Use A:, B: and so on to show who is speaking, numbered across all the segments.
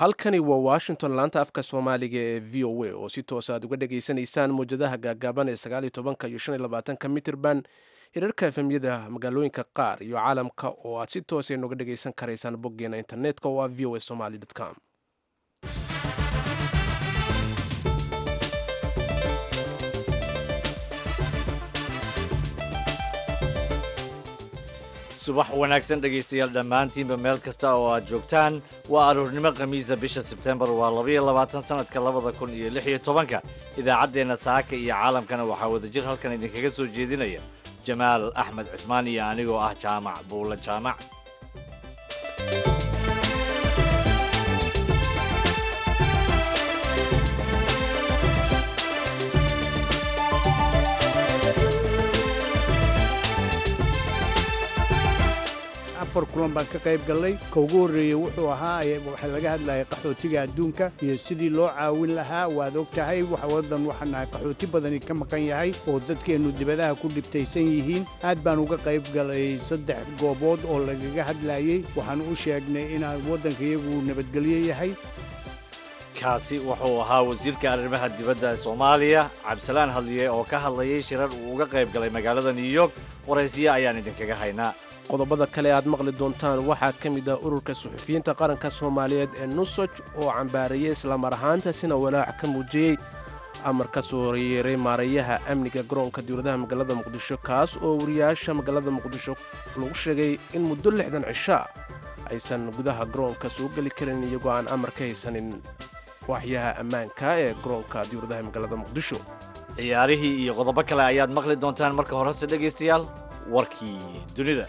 A: halkani waa washington laanta afka soomaaliga ee v o a oo si toosa aad uga dhageysanaysaan mawjadaha gaagaaban ee sagaaliyo tobanka iyo shan iyo labaatanka mitirban hirarka efemyada magaalooyinka qaar iyo caalamka oo aad si toosa nooga dhageysan karaysaan boggeena internetka oo ah v o a somaly com
B: subax wanaagsan dhegaystayaal dhammaantiinba meel kasta oo aad joogtaan waa aroornimo khamiisa bisha sebtembar waa labaiyo labaatan sanadka labada kun iyo lix iyo tobanka idaacaddeenna saaka iyo caalamkana waxaa wadajir halkan idinkaga soo jeedinaya jamaal axmed cismaan iyo anigoo ah jaamac buulla jaamac
C: afar kulan baan ka qayb gallay ka ugu horreeyey wuxuu ahaa waxaa laga hadlayay qaxootiga adduunka iyo sidii loo caawin lahaa waad og tahay waddan waxaan nahay qaxooti badani ka maqan yahay oo dadkeennu dibadaha ku dhibtaysan yihiin aad baan uga qayb galay saddex goobood oo lagaga hadlayey waxaan u sheegnay inaan waddanka iyagu nabadgelyo yahay
B: kaasi wuxuu ahaa wasiirka arrimaha dibadda soomaaliya cabdisalaan hadliye oo ka hadlayay shirar uu uga qayb galay magaalada new york waraysiye ayaan idinkaga haynaa
A: qodobada kale aad maqli doontaan waxaa ka mid ah ururka suxufiyiinta qaranka soomaaliyeed ee nusoj oo cambaarayay islamar ahaantaasina walaac ka muujiyey amar ka soo yeeray maarayaha amniga garoonka dowladaha magaalada muqdisho kaas oo wariyaasha magaalada muqdisho lagu sheegay in muddo lixdan cishaa aysan gudaha garoonka soo geli karin iyagoo aan amar ka haysanin waaxyaha ammaanka ee garoonka dowladaha magaalada muqdisho
B: ciyaarihii iyo qodobo kale ayaad maqli doontaan marka horese dhegaystayaal warkii dunida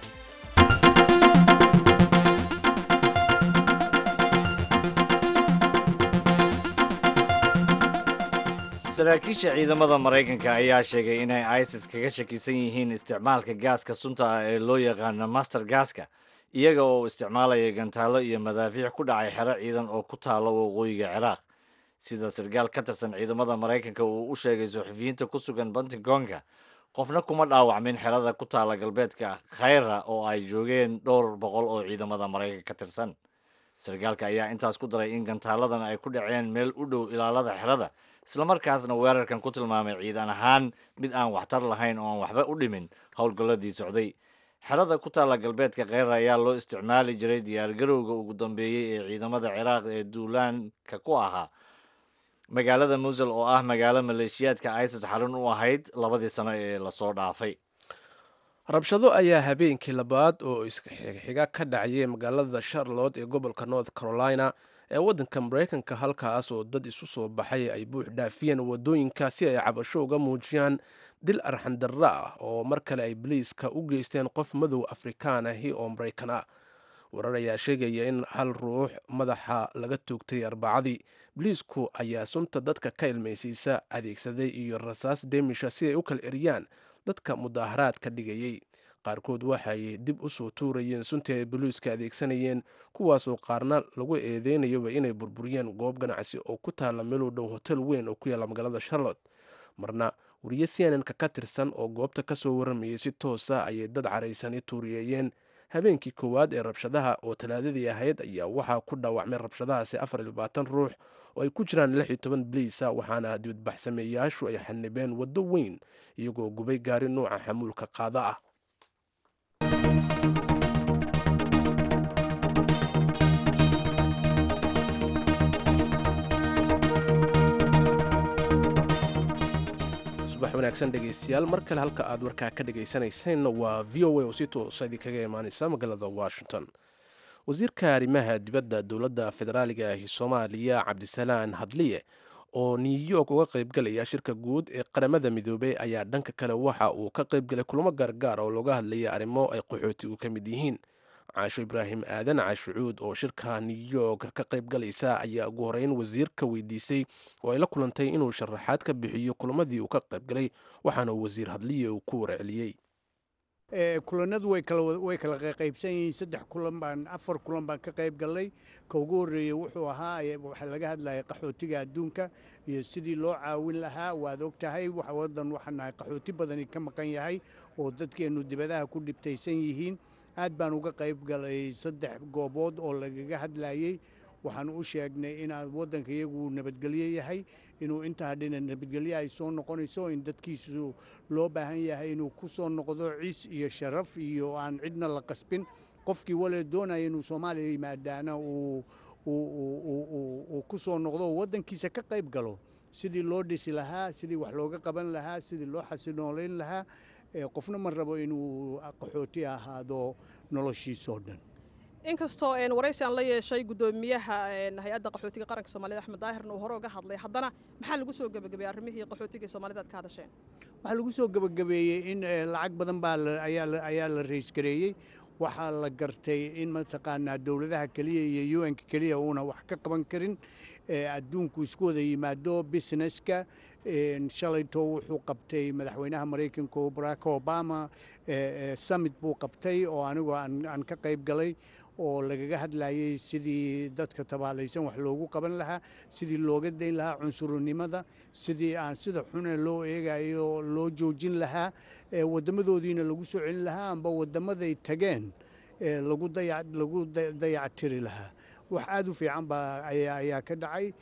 B: saraakiisha ciidamada maraykanka ayaa sheegay inay isis kaga shakisan yihiin isticmaalka gaaska sunta ah ee loo yaqaano master gaaska iyaga oo isticmaalaya gantaallo iyo madaafiic ku dhacay xero ciidan oo ku taalo waqooyiga ciraaq sida sarkaal ka tirsan ciidamada maraykanka uu u sheegay suxufiyiinta ku sugan bantigoonka qofna kuma dhaawacmin xerada ku taala galbeedka khayra oo ay joogeen dhowr boqol oo ciidamada maraykanka ka tirsan sarkaalka ayaa intaas ku daray in gantaaladan ay ku dhaceen meel u dhow ilaalada xerada islamarkaasna weerarkan ku tilmaamay ciidan ahaan mid aan waxtar lahayn oo aan waxba u dhimin howlgalladii socday xerada ku taalla galbeedka kheyra ayaa loo isticmaali jiray diyaargarowga ugu dambeeyey ee ciidamada ciraaq ee duulaanka ku ahaa magaalada musul oo ah magaalo maleeshiyaadka isis xarun u ahayd labadii sano ee lasoo dhaafay
A: rabshado ayaa habeenkii labaad oo isxiga ka dhacayay magaalada charlotte ee gobolka north carolina ee waddanka maraykanka halkaas oo dad isu soo baxay ay buux dhaafiyeen wadooyinka si ay cabasho uga muujiyaan dil arxandarra ah oo mar kale ay boliiska u geysteen qof madow afrikaan ahi oo maraykan ah warar ayaa sheegaya in hal ruux madaxa laga toogtay arbacadii boliisku ayaa sunta dadka ka ilmaysiisa adeegsaday iyo rasaas deemisha si ay u kala eriyaan dadka mudaaharaadka dhigayey qaarkood waxay dib u soo tuurayeen suntii ay boliiska adeegsanayeen kuwaasoo qaarna lagu eedeynayaba inay burburiyeen goob ganacsi oo ku taalla meelow dhow hotel weyn oo ku yaalla magaalada charlotte marna wariye cnnka ka tirsan oo goobta ka soo warramayay si toosa ayay dad caraysani tuuriyeeyeen habeenkii koowaad ee rabshadaha oo talaadadii ahayd ayaa waxaa ku dhaawacmay rabshadahaasi afar iyo labaatan ruux oo ay ku jiraan lix iyo toban baliisa waxaana dibadbaxsameeyaashu ay xanibeen waddo weyn iyagoo gubay gaari nuuca xamuulka qaada ah subax wanaagsan dhegaystayaal mar kale halka aad warkaa ka dhagaysanayseen waa v o a oo si toosa idinkaga imaaneysa magaalada washington wasiirka arrimaha dibadda dowladda federaaliga ahi soomaaliya cabdisalaan hadliye oo new york uga qaybgalaya shirka guud ee qaramada midoobey ayaa dhanka kale waxa uu ka qaybgalay kulamo gaargaar oo looga hadlaya arrimo ay qaxootigu ka mid yihiin caasho ibraahim aadan caashucuud oo shirka new york ka qaybgalaysa ayaa ugu horeyn wasiirka weydiisay oo ay la kulantay inuu sharaxaad ka bixiyo kulamadii uu ka qaybgalay waxaana wasiir hadliye uu ku warceliyey
C: kulanadu way kala qaybsan yihiin saddex kulan baan afar kulan baan ka qayb gallay ka ugu horreeyey wuxuu ahaa waxaa laga hadlayay qaxootiga adduunka iyo sidii loo caawin lahaa waad og tahay waddan waxaan nahay qaxooti badani ka maqan yahay oo dadkeennu dibadaha ku dhibtaysan yihiin aad baan uga qayb galay saddex goobood oo lagaga hadlayey waxaan u sheegnay inaan waddanka iyagu nabadgelyo yahay inuu intaa dhina nabadgelyo ay soo noqonayso in dadkiisu loo baahan yahay inuu ku soo noqdo ciis iyo sharaf iyo aan cidna la qasbin qofkii wale doonaya inuu soomaaliya yimaadaana uu uu ku soo noqdo oo waddankiisa ka qayb galo sidii loo dhisi lahaa sidii wax looga qaban lahaa sidii loo xasinoolayn lahaa qofna ma rabo inuu qaxooti ahaado noloshiisoo dhan
D: inkastoo waraysi aan la yeeshay guddoomiyaha hay-adda qaxootiga qaranka soomaalida axmed daahirna uu hore uga hadlay haddana maxaa lagu soo gebagabeeyey arrimihii qaxootiga soomaalida aad ka hadasheen
C: waxaa lagu soo gebagabeeyey in lacag badan baa ayaa la raysgareeyey waxaa la gartay in mataqaanaa dowladaha keliya iyo u n-ka keliya uuna wax ka qaban karin adduunku isku wada yimaado businesska shalayto wuxuu qabtay madaxweynaha maraykanka barack obama summit buu qabtay oo anigoo aan ka qayb galay oo lagaga hadlayay sidii dadka tabaalaysan wax loogu qaban lahaa sidii looga dayn lahaa cunsurnimada sidii aan sida xune loo eegayo loo joojin lahaa waddamadoodiina lagu soo celin lahaa amba waddamaday tageen lagu dayactiri lahaa wax aad u fiican baa ayaa ka dhacay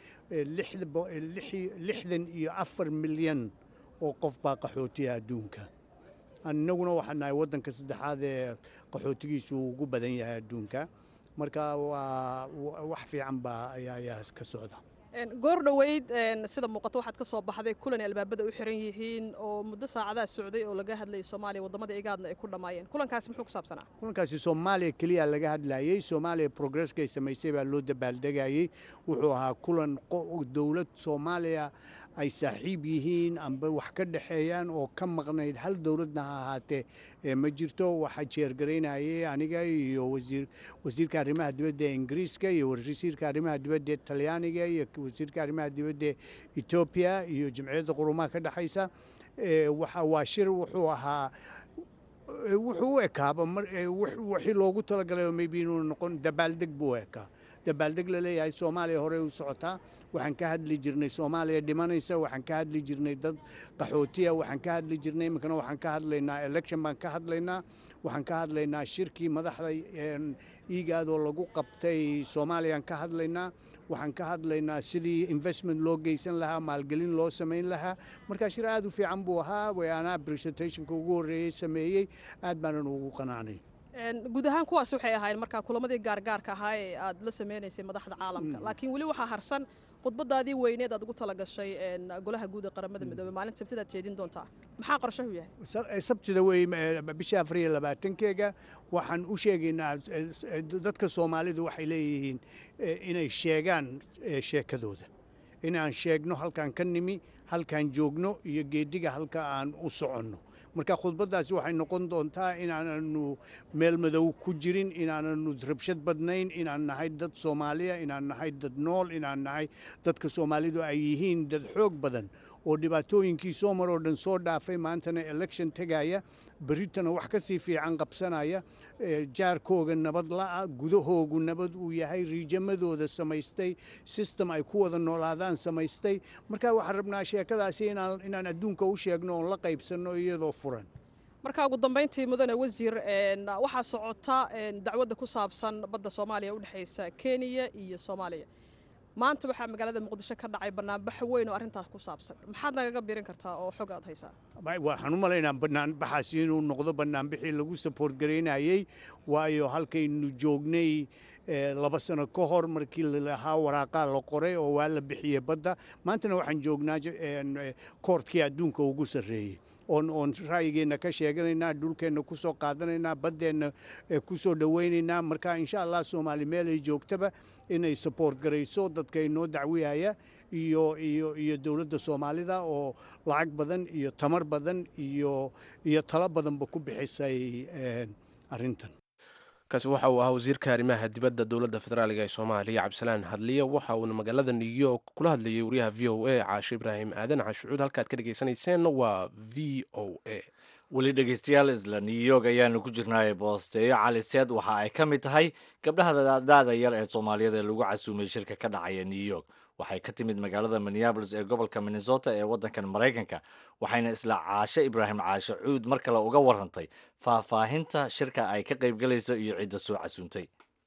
C: lixdan iyo afar milyan oo qof baa qaxootiya adduunka innaguna waxaan nahay waddanka saddexaad ee qaxootigiisu ugu badan yahay adduunka marka waa wax fiican baa ayaa ka socda
D: goor dhoweyd sida muuqato waxaad ka soo baxday kulan ay albaabada u xiran yihiin oo muddo saacadaha socday oo laga hadlayay soomaaliya waddamada igaadna ay ku dhammaayeen kulankaasi muxuu ku saabsanaa
C: kulankaasi soomaaliya keliya laga hadlayey soomaaliya progresska ay samaysay baa loo dabaaldegayey wuxuu ahaa kulan dowlad soomaaliya ay saaxiib yihiin amba wax ka dhexeeyaan oo ka maqnayd hal dowladna ha ahaatee ma jirto waxaa jeergaraynayay aniga iyo wasiirka arrimaha dibadda ee ingiriiska iyo wasiirka arrimaha dibadda ee talyaaniga iyo wasiirka arrimaha dibadda ee etoobiya iyo jamciyadda qurumaha ka dhexaysa waa shir wuxuu ahaa wuxuu u ekaaba wixii loogu talagalay maybe inuu noqon dabaaldeg buu ekaa dabaaldeg la leeyahay soomaaliya horey u socotaa waxaan ka hadli jirnay soomaaliya dhimanaysa waxaan ka hadli jirnay dad qaxootiya waxaan ka hadli jirnay iminkana waxaan ka hadlaynaa election baan ka hadlaynaa waxaan ka hadlaynaa shirkii madaxda iigaadoo lagu qabtay soomaaliyaan ka hadlaynaa waxaan ka hadlaynaa sidii investment loo geysan lahaa maalgelin loo samayn lahaa markaa shir aad u fiican buu ahaa wayaanaa presentationka ugu horreeyey sameeyey aad baanan ugu qanacnay
D: guud ahaan kuwaas waxay ahaayeen markaa kulamadii gaargaarka ahaa ee aad la sameynaysay madaxda caalamka laakiin weli waxaa harsan khudbadaadii weyneed aad ugu talagashay golaha guud ee qaramada midoobey maalinta sabtida aad jeedin doontaa maxaa qorshahu yahay
C: sabtida wey bisha afar iyo labaatankeega waxaan u sheegaynaa dadka soomaalidu waxay leeyihiin inay sheegaan sheekadooda inaan sheegno halkaan ka nimi halkaan joogno iyo geediga halka aan u soconno marka khudbaddaasi waxay noqon doontaa inaananu meel madow ku jirin inaananu rabshad badnayn inaan nahay dad soomaaliya inaan nahay dad nool inaan nahay dadka soomaalidu ay yihiin dad xoog badan oo dhibaatooyinkii soo maroo dhan soo dhaafay maantana election tegaya berritana wax ka sii fiican qabsanaya jaarkooga nabad la'a gudahoogu nabad uu yahay riijamadooda samaystay system ay ku wada noolaadaan samaystay marka waxaan rabnaa sheekadaasi inaan adduunka u sheegno oon la qaybsanno iyadoo furan
D: marka ugu dambayntii mudane wasiir waxaa socota dacwadda ku saabsan badda soomaaliya u dhexaysa kenya iyo soomaaliya maanta waxaa magaalada muqdisho ka dhacay banaanbax weyn oo arrintaas ku saabsan maxaad nagaga biirin kartaa oo xog aad haysaa
C: waxaan u malaynaa banaanbaxaasi inuu noqdo banaanbixii lagu saboort garaynayey waayo halkaynu joognay laba sano ka hor markii lalahaa waraaqaa la qoray oo waa la bixiyey badda maantana waxaan joognaa koortkii adduunka ugu sarreeyey oon oon ra'yigeenna ka sheeganaynaa dhulkeenna ku soo qaadanaynaa baddeenna ku soo dhowaynaynaa marka insha allah soomaali meel ay joogtaba inay saboort garayso dadka inoo dacwiyaya iyo iyo iyo dowladda soomaalida oo lacag badan iyo tamar badan iyo iyo talo badanba ku bixisay arrintan
A: kaasi waxa uu ahaa wasiirka arrimaha dibadda dowladda federaaliga ee soomaaliya cabdisalaan hadliye waxa uuna magaalada new york kula hadlayay wariyaha v o a caashe ibraahim aadan cashucuud halkaad ka dhegeysaneyseen waa v o a
B: weli dhegeystayaal isla new york ayaanu ku jirnaaye boosteeyo cali seed waxa ay ka mid tahay gabdhaha daada yar ee soomaaliyeed ee lagu casuumay shirka ka dhacaya new york waxay ka timid magaalada minneabolis ee gobolka minnesota ee waddankan maraykanka waxayna isla caashe ibraahim caashe cuud mar kale uga warrantay faahfaahinta shirka ay ka qaybgalayso iyo cidda soo casuuntay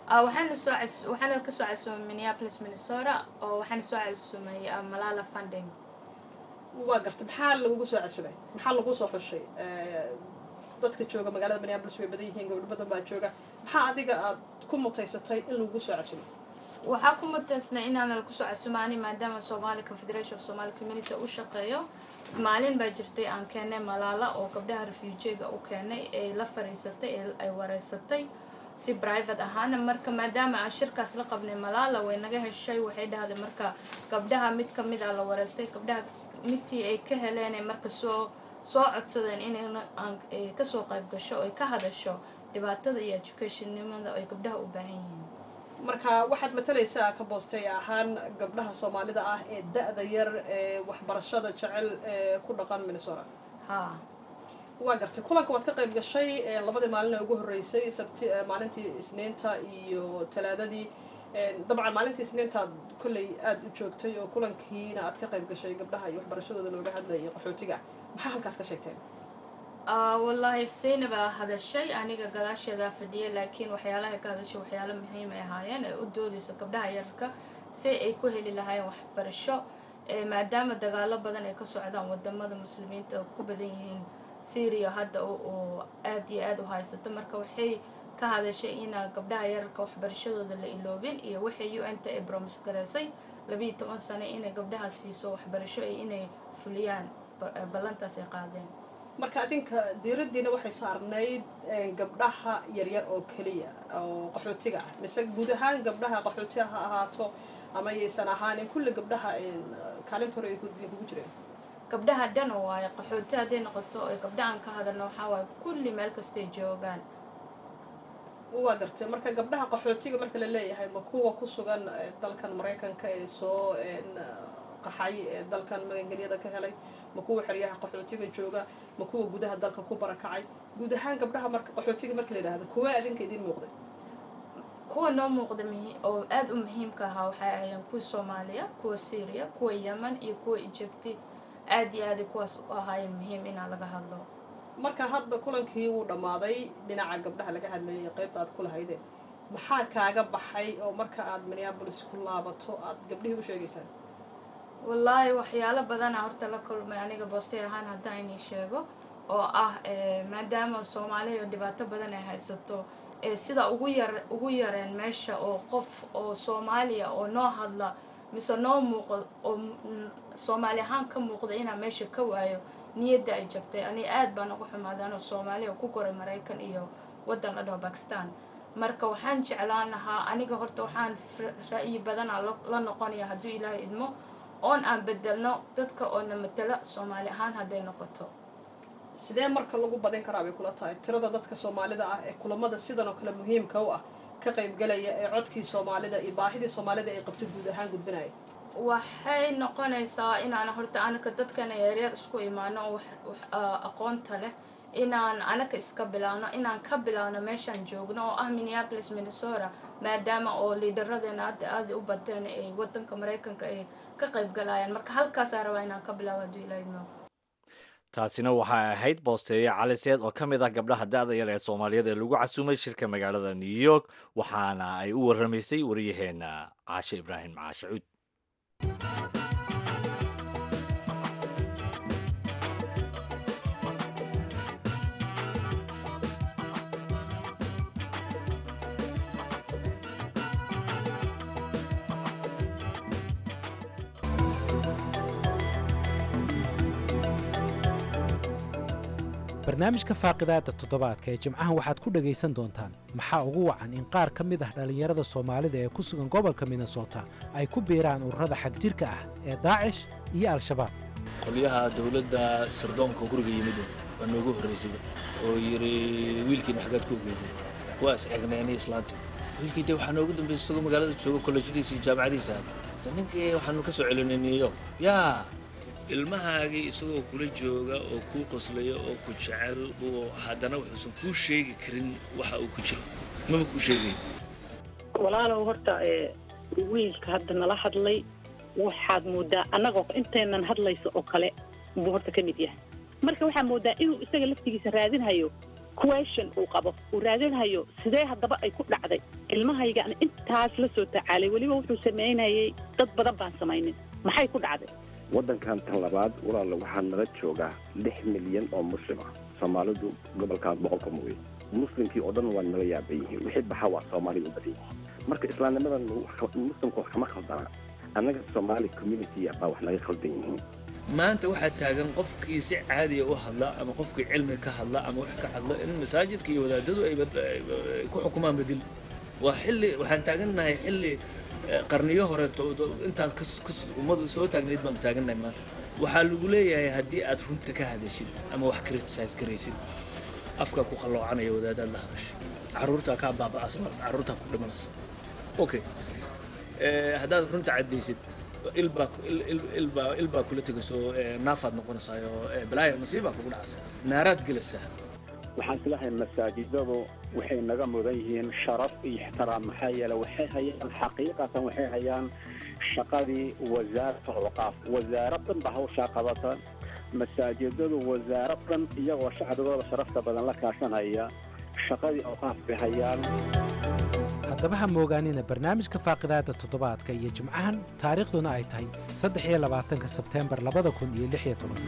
E: Ah, waxaana soo cas- waxaana kasoo casuumay minneapolis minnesota oo waxaana soo casuumay ah, malala funding
D: waa gartay maxaa lagugu soo cesubay maxaa lagu soo xushay Eh, dadka jooga magaalada minneapolis way badan yihiin gabdho badan baa jooga maxaa adiga aad ku mutaysatay in lagu soo cesubay
E: waxaa ku mutaysnay inaana kusoo casuumaani maadaama somali confederation of somali community u shaqeeyo maalin baa jirtay aan keenay malaala oo gabdhaha refuujiga u keenay ee la fariisatay ee ay wareysatay si private ahaana marka maadaama aan shirkaas la qabnay malaala way naga heshay waxay dhahday marka gabdhaha mid ka mid a la wareystay gabdhaha midtii ay ka heleen ay marka soo soo codsadeen inayna aan ay kasoo qayb gasho oo ay ka hadasho dhibaatada iyo educationnimada ay gabdhaha u baahan yihiin
D: marka waxaad matalaysaa ka boostay ahaan gabdhaha soomaalida ah ee da-da yar ee waxbarashada jecel ee ku dhaqan minnesota
E: haa
D: waa gartay kulanka waad ka qayb gashay ee labadii maalin ee ugu horreysay sabti ee maalintii isniinta iyo talaadadii Ee, dabcan maalintii isniintaad kolley aada u joogtay oo kulankiina aad ka qayb gashay gabdhaha iyo waxbarashadooda looga hadlayay qaxootiga maxaa halkaas ka sheegteen
E: Ah, wallaahi Zainab baa hadashay aniga gadaasheeda fadhiyay laakiin waxyaalaha ka hadashay waxyaalo muhiim ay ahaayeen ee u doodayso gabdhaha yararka si ay ku heli lahaayeen waxbarasho ee maadaama dagaalo badan ay ka socdaan wadamada muslimiinta oo ku badan yihiin syria hadda oo oo aad iyo aad u haysata marka waxay ka hadashay inaa gabdhaha yararka waxbarashadooda la iloobin iyo waxay u n ta ay bromis garaysay labiiyo toban sano inay gabdhaha siiso waxbarasho iyo inay fuliyaan ba- ballantaas ay qaadeen
D: marka adinka diiraddiina waxay saarnayd eh, gabdhaha yaryar oo keliya oo qaxootiga ah mise guud ahaan gabdhaha qaxootiga ha ahaato ama yaysan ahaanin kulli gabdhaha eh, kaalinta hore ay ku- ay kugu jireen
E: gabdhaha dhan waaye qaxooti hadday noqoto ay gabdhahan ka hadalna waxaa waaye kulli meel kastay joogaan
D: waa gartay marka gabdhaha qaxootiga marka la leeyahay ma kuwa ku sugan eh, dalkan maraykanka ee soo en, qaxay ee dalkan magangelyada ka helay ma kuwa xeryaha qaxootiga jooga ma kuwa gudaha dalka ku barakacay guud ahaan gabdhaha marka qaxootiga marka la yidhaahdo kuwa adinka idin muuqday
E: kuwa noo muuqda muhi- oo aad u muhiimka ahaa waxay ahaayeen kuwa soomaaliya kuwa syria kuwa yemen iyo kuwa egypti aad iyo aaday kuwaas u ahaayeen muhiim inaa laga hadlo
D: marka hadda kulankii wuu dhammaaday dhinaca gabdhaha laga hadlayay qaybta aad ku lahaydeen maxaa kaaga baxay oo marka aad minneapolis ku laabato aad gabdhihii u sheegaysaan
E: wallaahi waxyaalo badana horta la kulmay aniga boostay ahaan haddaan inii sheego oo ah eh, maadaama soomaaliya dhibaato badan ay haysato ee sida ugu yar ugu yareen meesha oo qof oo soomaaliya oo noo hadla mise noo muuqo oo mm, soomaali ahaan ka muuqda inaa meesha ka waayo niyadda ay jabtay ani aad baan uga xumaaday anoo soomaaliya ku koray maraykan iyo waddan la dhaho bakistan marka waxaan jeclaan lahaa aniga horta waxaan fra- ra'yi badana la- la noqonaya hadduu ilaahay idmo oon aan bedelno dadka oo na matala soomaali ahaan hadday noqoto
D: sidee marka lagu badin karaa bay kula tahay tirada dadka soomaalida ah ee kulamada sidan oo kale muhiimka u ah ka qaybgalaya ee codkii soomaalida iyo baahidii soomaalida ay qabto guud ahaan gudbinaya
E: waxay noqonaysaa inaan horta anaka dadkana yaryar isku imaano oo wax- wax, ah, aqoonta leh inaan anaka iska bilaawno inaan ka bilaawno meeshaan joogno oo ah minneapolis minnesota maadaama oo liidaradeena hadda aada u bateen ay wadanka maraykanka ay ka qaybgalayaan marka halkaasaa rabaa inaan ka bilaawo hadduu ilaahay idmo
B: taasina waxay ahayd boosteeye cali seed oo ka mid ah gabdhaha da-da yar ee soomaaliyeed ee lagu casuumay shirka magaalada new york waxaana ay u warramaysay waryaheena caashe ibraahim caashe cuud
F: barnaamijka faaqidaada toddobaadka ee jimcahan waxaad ku dhegaysan doontaan maxaa ugu wacan in qaar ka mid ah dhallinyarada soomaalida ee ku sugan gobolka minnesota ay ku biiraan ururada xagjirka ah ee daacish iyo al-shabaab
G: qolyaha dowladda sirdoonka guriga yimid waa noogu horraysay oo yidhi wiilkiina xaggaad ku ogeydeen waa is eegnaynay islaantii wiilkii dee waxaa noogu dambaysay isagoo magaalada jooga kollejyadiisa iyo jaamacadiisa de ninkii waxaanu ka soo celinay new york yaa ilmahaagii isagoo kula jooga oo kuu qoslaya oo ku jecel oo haddana wuxuusan kuu sheegi karin waxa uu ku jiro maba kuu sheegay
H: walaalow horta ee wiilka hadda nala hadlay waxaad moodaa annagoo intaynan hadlayso oo kale buu horta ka mid yahay marka waxaa moodaa inuu isaga laftigiisa raadinhayo question uu qabo uu raadinhayo sidee haddaba ay ku dhacday ilmahaygaana intaas la soo tacaalay weliba wuxuu samaynayay dad badan baan samaynin maxay ku dhacday
I: waddankan tan labaad walaala waxaa nala joogaa lix milyan oo muslim ah soomaalidu gobolkaas boqolka mooye muslimkii oo dhan waa nala yaaban yihiin wixii baxa waa soomaalida u badan yihiin marka islaamnimadan muslimka wax kama khaldana annaga soomaali community baa wax naga khaldan yihiin
G: maanta waxaa taagan qofkii si caadiya u hadla ama qofkii cilmi ka hadla ama wax ka hadla in masaajidka iyo wadaadadu ay ku xukumaan bedil waa xilli waxaan taagannahay xilli qarniyo hore intaan ummadu soo taagnayd baanu taagannahay maanta waxaa lagu leeyahay haddii aad runta ka hadashid ama wax criticize garaysid afkaa ku qalloocanaya wadaadaad la hadashay carruurtaa kaa baaba'as carruurtaa ku dhimanaysa okay haddaad runta caddaysid ilbaa ilbaa ilbaa kula tegaysoo naafaad noqonaysaayo balaaya nasiibaa kugu dhacaysa naaraad gelaysaa
J: waxaan islahay masaajidadu waxay naga mudan yihiin sharaf iyo ixtiraam maxaa yeele waxay hayaan xaqiiqatan waxay hayaan shaqadii wasaarat alwaqaaf wasaarad dhan ba hawshaa qabata masaajidadu wasaarad dhan iyagoo shacbigooda sharafta badan la kaashanaya shaqadii awqaaf bay hayaan
F: haddaba ha moogaanina barnaamijka faaqidaada toddobaadka iyo jimcahan taariikhduna ay tahay saddex iyo labaatanka sebteembar labada kun iyo lix iyo tobanka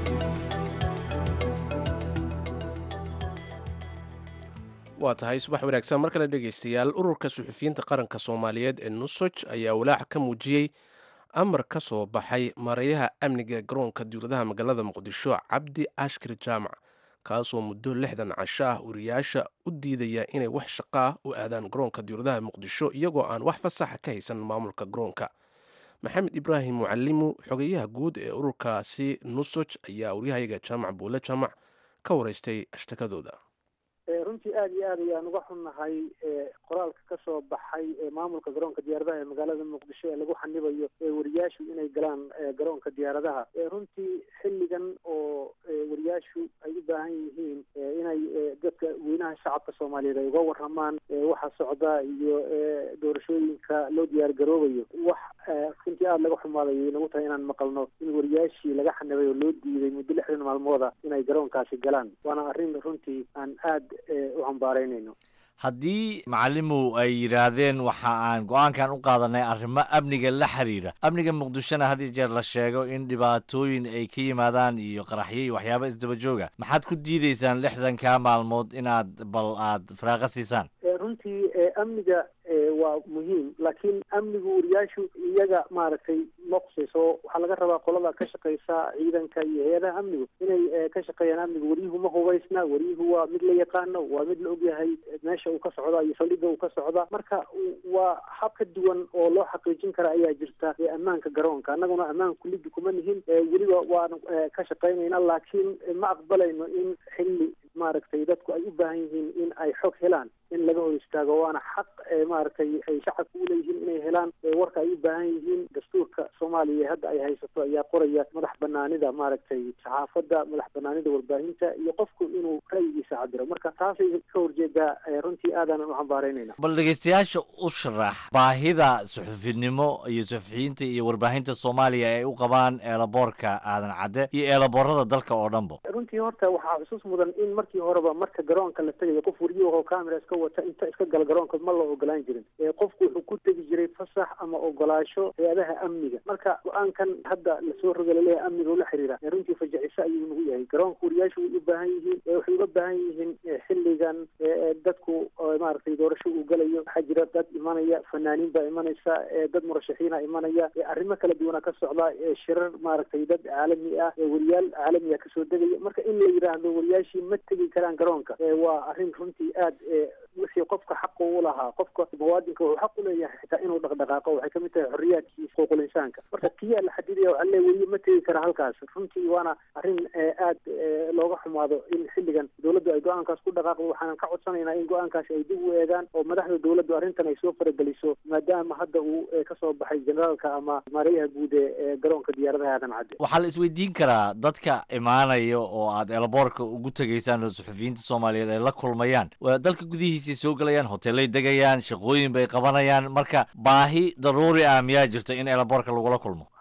A: waa tahay subax wanaagsan mar kale dhegaystayaal ururka suxufiyiinta qaranka soomaaliyeed ee nusoj ayaa walaac ka muujiyey amar ka soo baxay mareeyaha amniga garoonka diwladaha magaalada muqdisho cabdi ashkir jaamac kaasoo muddo lixdan casho ah wariyaasha u diidaya inay wax shaqo ah u aadaan garoonka diwladaha muqdisho iyagoo aan wax fasaxa ka haysan maamulka garoonka maxamed ibraahim mucalimu xogeyaha guud ee ururkaasi nusoj ayaa waryahayaga jaamac buule jaamac ka waraystay ashtakadooda
K: runtii aad iyo aad ayaan uga xunnahay qoraalka ka soo baxay maamulka garoonka diyaaradaha ee magaalada muqdisho ee lagu xanibayo wariyaashu inay galaan garoonka diyaaradaha runtii xilligan oo wariyaashu ay u baahan yihiin inay dadka weynaha shacabka soomaaliyeed ay uga waramaan waxa socda iyo doorashooyinka loo diyaar garoobayo wax runtii aada laga xumaaday nagu tahay inaan maqalno in wariyaashii laga xanibay oo loo diiday muddo lixdan maalmooda inay garoonkaasi galaan waana arrin runtii aan aad u hambaaraynayno
B: haddii macalimow ay yidhaahdeen waxa aan go-aankan u qaadanay arrimo amniga la xiriira amniga muqdishona had iyo jeer la sheego in dhibaatooyin ay ka yimaadaan iyo qaraxyo iyo waxyaaba isdaba jooga maxaad ku diidaysaan lixdanka maalmood inaad bal aad firaaqo siisaan
K: runtii amniga waa muhiim laakiin amnigu wariyaashu iyaga maaragtay ma qusayso waxaa laga rabaa qolada ka shaqeysa ciidanka iyo hay-adaha amnigu inay ka shaqeeyaan amnigu waryuhu ma hubaysna waryuhu waa mid la yaqaano waa mid la ogyahay meesha uu ka socda iyo saldhigga uu ka socda marka waa hab ka duwan oo loo xaqiijin kara ayaa jirta ammaanka garoonka annaguna ammaan kulidi kuma nihin weliba waan ka shaqaynayna laakiin ma aqbalayno in xilli maaragtay dadku ay u baahan yihiin in ay xog helaan in laga hor istaago waana xaq maaragtay ay shacabku u leeyihiin inay helaan warka ay u baahan yihiin dastuurka soomaaliya hadda ay haysato ayaa qoraya madax banaanida maaragtay saxaafadda madax banaanida warbaahinta iyo qofku inuu ra'yigiisa cabiro marka taasay ka horjeedaa runtii aadaanan u hambaaraynayna
B: bal dhegeystayaasha u sharax baahida suxufinimo iyo suxufiyiinta iyo warbaahinta soomaaliya ay u qabaan eelaboorka aadan cadde iyo eelaboorada dalka oo dhanba
K: runtii horta waxaa xusuus mudan in markii horeba marka garoonka la tegayo qof wariyahoo camera iska wata inta iska gala garoonka ma la ogolaan jirin qofku wuxuu ku tegi jiray fasax ama ogolaasho hay-adaha amniga marka go-aankan hadda lasoo roga laleeyahay amniga ula xiriira runtii fajaciso ayuu nagu yahay garoonka wariyaashu way u baahan yihiin waxay uga baahan yihiin xilligan dadku maaragtay doorasho uu galayo waxaa jira dad imanaya fanaaniin baa imanaysa dad murashaxiina imanaya arrimo kala duwana ka socda shirar maaragtay dad caalami ah wariyaal caalamiga kasoo degaya marka in la yidhaahdo wariyaashii ma tegi karaan garoonka waa arrin runtii aad wixii qofka xaqa u lahaa qofka muwaadinka wuxuu xaq u leeyahay xitaa inuu dhaqdhaqaaqo waxay kamid tahay xorriyaadkii xuquuqul insaanka marka kiyaa la xadidaya waxaa leeyahay weliya ma tegi kara halkaas runtii waana arrin aad looga xumaado in xilligan dowladdu ay go-aankaas ku dhaqaaqdo waxaanan ka codsanaynaa in go-aankaasi ay dib u eegaan oo madaxda dowladdu arrintan ay soo farageliso maadaama hadda uu kasoo baxay generaalka ama maareeyaha guud ee garoonka diyaaradaha aadan cadde
B: waxaa la isweydiin karaa dadka imaanaya oo aad eelaboorka ugu tegaysaan oo suxufiyiinta soomaaliyeed ay la kulmayaan dalka gudihiisay soo gelayaan hoteelay degayaan shaqooyin bay qabanayaan marka baahi daruuri ah miyaa jirta in eelaboorka lagula kulmo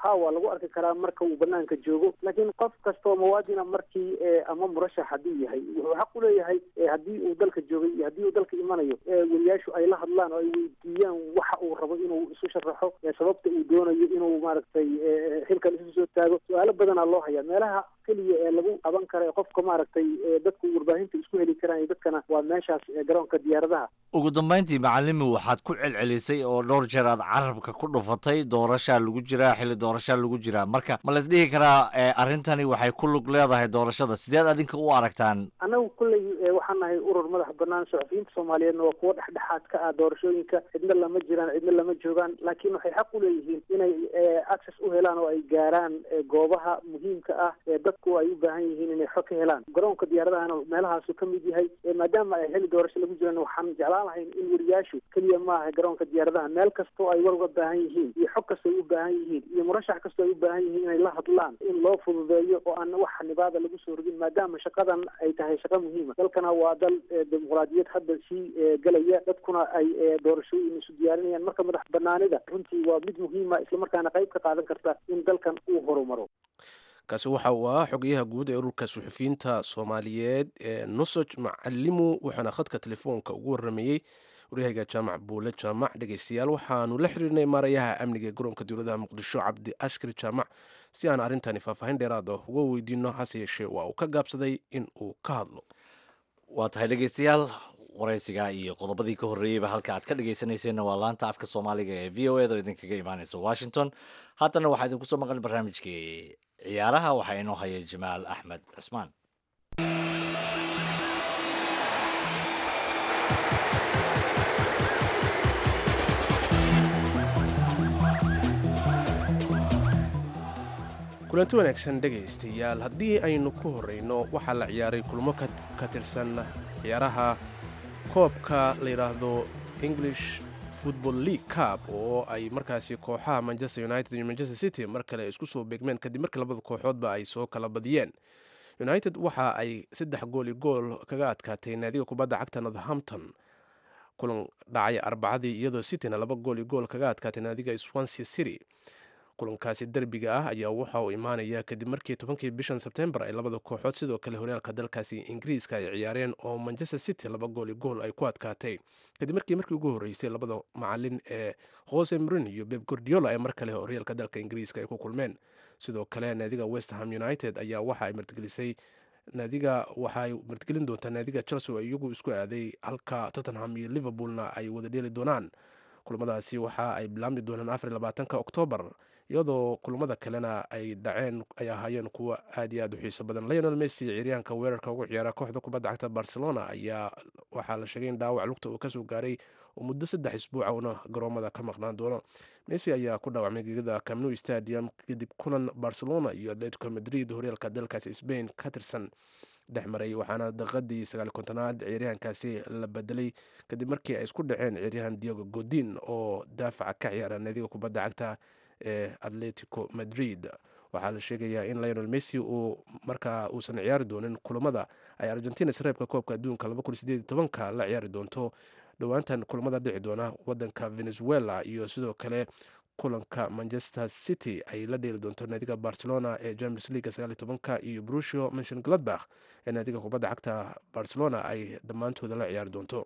K: ha waa lagu arki karaa marka uu banaanka joogo laakiin qof kastoo muwaadina markii ama murashax hadduu yahay wuxuu xaq u leeyahay haddii uu dalka joogay iyo haddii uu dalka imanayo weriyaashu ay la hadlaan oo ay weydiiyaan waxa uu rabo inuu isu sharaxo sababta uu doonayo inuu maaragtay xilkan isu soo taago su-aalo badanaa loo hayaa meelaha keliya ee lagu qaban kara ee qofka maaragtay dadku warbaahinta isku heli karaan iyo dadkana waa meeshaas garoonka diyaaradaha
B: ugu dambayntii macalimi waxaad ku celcelisay oo dhowr jeer aad carabka ku dhufatay doorashaa lagu jiraa xilli doorashaa lagu jiraa marka ma lays dhihi karaa arrintani waxay ku lug leedahay doorashada sideed adinka u aragtaan
K: annagu kulley waxaan nahay urur madax banaan saxufiyiinta soomaaliyeedna waa kuwo dhexdhexaad ka ah doorashooyinka cidna lama jiraan cidna lama joogaan laakiin waxay xaq u leeyihiin inay access u helaan oo ay gaaraan goobaha muhiimka ah ee dadku ay u baahan yihiin inay xog ka helaan garoonka diyaaradahana meelahaasu ka mid yahay maadaama ay xilli doorasho lagu jiraan waxaan jeclaan lahayn in weriyaashu keliya maaha garoonka diyaaradaha meel kastoo ay war uga baahan yihiin iyo xog kastoo ay u baahan yihiin iyo murashax kastoo ay u baahan yihiin inay la hadlaan in loo fududeeyo oo aan wax xanibaada lagu soo rogin maadaama shaqadan ay tahay shaqo muhiima dalkana waa dal dimuqraadiyad hadda sii gelaya dadkuna ay doorashooyin isu diyaarinayaan marka madax banaanida runtii waa mid muhiima islamarkaana qayb ka qaadan karta in dalkan uu horumaro
A: kaasi waxa uu ahaa xogayaha guud ee ururka suxufiyiinta soomaaliyeed ee nusoj macalimu waxaana khadka telefoonka ugu waramayey waryahayga jaamac buule jaamac dhegeystayaal waxaanu la xiriirnay maarayaha amniga ee garoonka dowladaha muqdisho cabdi ashkari jaamac si aan arrintani faahfaahin dheeraad ah uga weydiino hase yeeshee waa uu ka gaabsaday in uu ka hadlo
B: waa tahay dhegeystayaal waraysiga iyo qodobadii ka horreeyeyba halka aad ka dhegeysanayseena waa laanta afka soomaaliga ee v o eda oo idinkaga imaaneysa washington haatana waxaa idinku soo maqan barnaamijkii ciyaaraha waxaa inoo haya jamaal axmed cusmaan
A: kulanti wanaagsan dhegaystayaal haddii aynu ku horreyno waxaa la ciyaaray kulmo ka tirsan ciyaaraha koobka la yidhaahdo english football league cup oo ay markaasi kooxaha manchester united iyo manchester city mar kale isku soo beegmeen kadib markii labada kooxoodba ay soo kala badiyeen united waxa ay saddex gool iyo gool kaga adkaatay naadiga kubadda cagta northampton kulan dhacay arbacadii iyadoo cityna laba gool iyo gool kaga adkaatay naadiga swansea city kulankaasi derbiga ah ayaa waxa uu imaanaya kadib markii tobankii bishan sebtembar ay labada kooxood sidoo kale horyaalka dalkaasi ingiriiska ay ciyaareen oo manchester city laba gool iyo gool ay ku adkaatay kadib markii markii ugu horreysay labada macalin ee jose marin iyo beb gordiola ay mar kale horyaalka dalka ingiriiska ay ku kulmeen sidoo kale naadiga westham united ayaa waxa ay martigelisay naadiga waxaay martigelin doontaa naadiga chelsea oo iyagu isku aaday halka tottenham iyo liverpoolna ay wada dheeli doonaan kulamadaasi waxa ay bilaabmi doonaan afar labaatanka oktoobar iyadoo kulamada kalena ay dhaceen ay ahaayeen kuwo aad iyo aad u xiiso badan leonel messi ciiryaanka weerarka ugu ciyaara kooxda kubadda cagta barcelona ayaa waxaa la sheegay in dhaawac lugta uu kasoo gaaray oo muddo saddex isbuuca una garoomada ka maqnaan doono messi ayaa ku dhaawacmay gegada camnu stadium kadib kulan barcelona iyo atletico madrid horyaalka dalkaasi sbain ka tirsan dhex maray waxaana daqiiqadii sagaal kontonaad ciyaaryahankaasi la bedelay kadib markii ay isku dhaceen ciyaaryahan diego godin oo daafaca ka ciyaara naadiga kubadda cagta ee atletico madrid waxaa la sheegayaa in lionel messi uu markaa uusan ciyaari doonin kulamada ay argentina sareebka koobka adduunka ka la ciyaari doonto dhowaantan kulamada dhici doona wadanka venezuela iyo sidoo kale kulanka manchester city ay la dheeli doonto naadiga barcelona ee james leaga sagaaliy tobanka iyo brucio mention gladbach ee naadiga kubadda cagta barcelona ay dhammaantooda la ciyaari doonto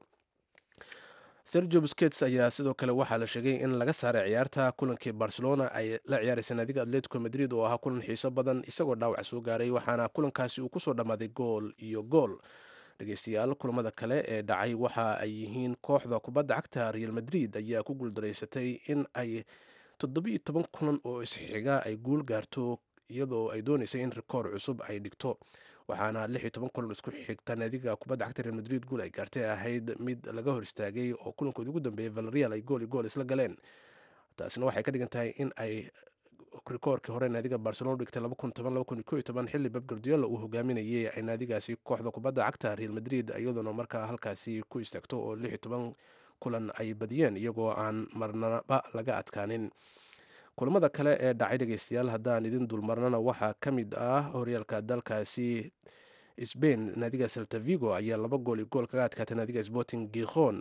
A: sergio busquets ayaa sidoo kale waxaa la sheegay in laga saaray ciyaarta kulankii barcelona ay la ciyaaraysa naadiga atletico madrid oo ahaa kulan xiiso badan isagoo dhaawac soo gaaray waxaana kulankaasi uu kusoo dhammaaday gool iyo gool dhegeystayaal kulamada kale ee dhacay waxa ay yihiin kooxda kubadda cagta real madrid ayaa ku guuldaraysatay in ay toddobiiyo toban kulan oo isxiga ay guul gaarto iyadoo ay dooneysay in rikoor cusub ay dhigto waxaana lix iyo toban kulan isku xigta naadiga kubadda cagta real madrid guul ay gaartay ahayd mid laga hor istaagay oo kulankoodi ugu dambeeyay valreal ay gool iyo gool isla galeen taasina waxay ka dhigan tahay in ay rikoorkii hore naadiga barcelona dhigtay xilli beb gardiola uu hogaaminayay ay naadigaasi kooxda kubadda cagta real madrid iyadoona markaa halkaasi ku istaagto oo lix iyo toban kulan ay badiyeen iyagoo aan marnaba laga adkaanin kulamada kale ee dhacay dhegeystayaal haddaan idin dulmarnana waxaa ka mid ah horyaalka dalkaasi sbain naadiga seltavigo ayaa laba gool iyo gool kaga adkaatay naadiga sporting gikhon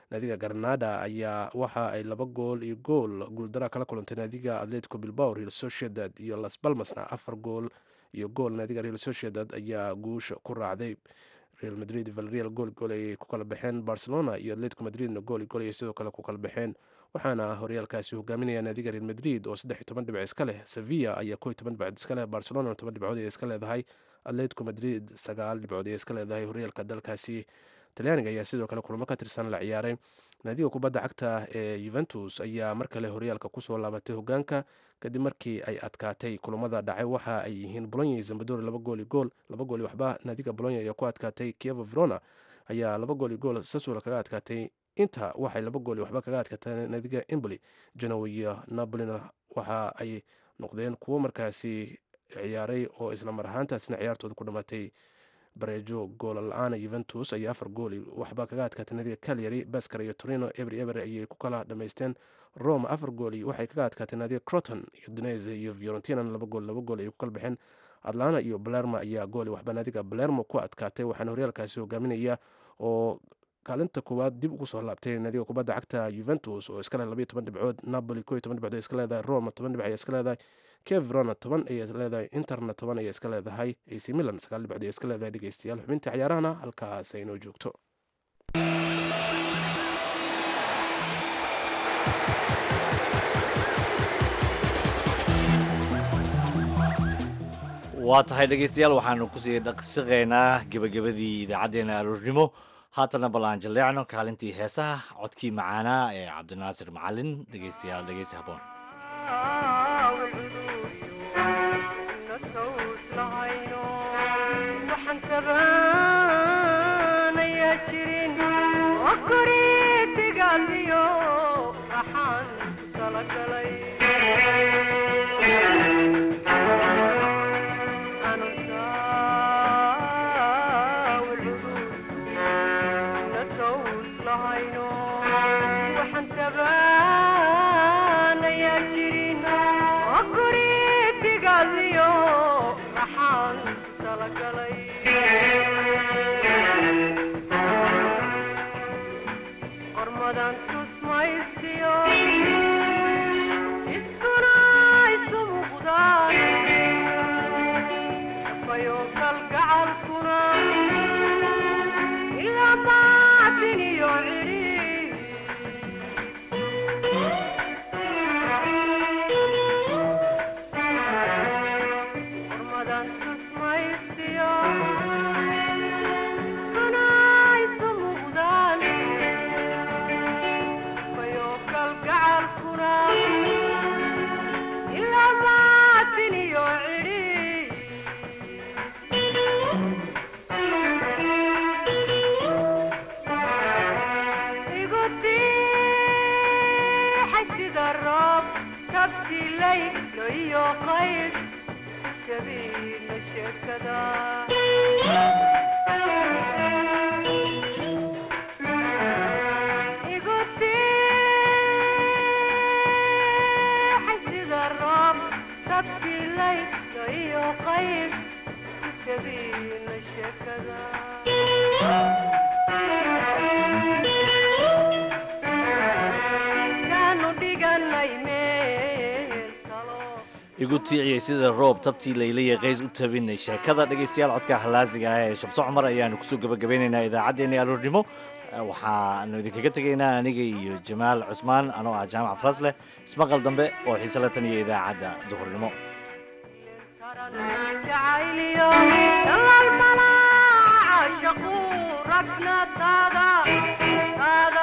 A: naadiga granada ayaa waxa ay laba gool iyo gool guuldara kala kulantay naadiga atletico bilbao real sociedad iyo las balmasna afar gool iyo gool naadiga real sociedad ayaa guusha ku raacday real madrid valreal gool gool ayay ku kala baxeen barcelona iyo atletico madridna gool gool ayay sidoo kale ku kala baxeen waxaana horyaalkaasi hogaaminaya naadiga real madrid oo saddex iyo toban dhibic iska leh sevilla ayaa koo iyo toban dhibcood iska leh barcelona toban dhibcood ayay iska leedahay atletico madrid sagaal dhibcood ayay iska leedahay horyaalka dalkaasi talyaaniga ayaa sidoo kale kulamo ka tirsan la ciyaaray naadiga kubadda cagta ee yuventus ayaa mar kale horyaalka kusoo laabatay hogaanka kadib markii ay adkaatay kulamada dhacay waxa ay yihiin bolonya iyo zambadori laba gool iyo gool laba gool iyo waxba naadiga bolonya ayaa ku adkaatay kievo verona ayaa laba gool iyo gool sasula kaga adkaatay inta waxay laba gool iyo waxba kaga adkaatay naadiga emboli genoa iyo napolina waxa ay noqdeen kuwo markaasi ciyaaray oo isla mar ahaantaasna ciyaartooda ku dhamaatay bareejo goola la-aana yuventus ayaa afar gool waxba kaga adkaatay naadiga calyary basker iyo torino eber eber ayay ku kala dhamaysteen rome afar gool waxay kaga adkaatay naadiga croton iyo dunese iyo fiorentina laba gool laba gool ayay ku kala baxeen atlana iyo balermo ayaa gool waxba naadiga balermo ku adkaatay waxaana horyaalkaasi hogaaminaya oo kaalinta koowaad dib ugu soo laabtay naadiga kubadda cagta yuventus oo iska leh labayo toban dhibcood napoli koo iyo toban dhibcood ay iska leedahay roma toban dhibc ay iska leedahay kevrona toban ayay leedahay interna toban ayay iska leedahay ac milan sagaal dhibcood ay iska leedahay dhegeystayaal xubinta ciyaarahana halkaas aynoo joogto
B: waa tahay dhegaystayaal waxaanu kusii dhaqsiqaynaa gebagabadii idaacaddeenna aroornimo haatana bal aan jaleecno kaalintii heesaha codkii macaanaa ee cabdinaasir macalin dhegaystayaal dhegaysi haboon igu tiiciyey sida roob tabtii laylaya qays u tabinay sheekada dhegaystayaal codka halaasiga ah ee shamso cumar ayaanu kusoo gabagabeynaynaa idaacaddeenii aroornimo waxaanu idinkaga tegaynaa aniga iyo jamaal cusmaan anoo ah jaamac farasleh ismaqal dambe oo xiise la tan iyo idaacadda duhurnimo
L: ربنا تادا تادا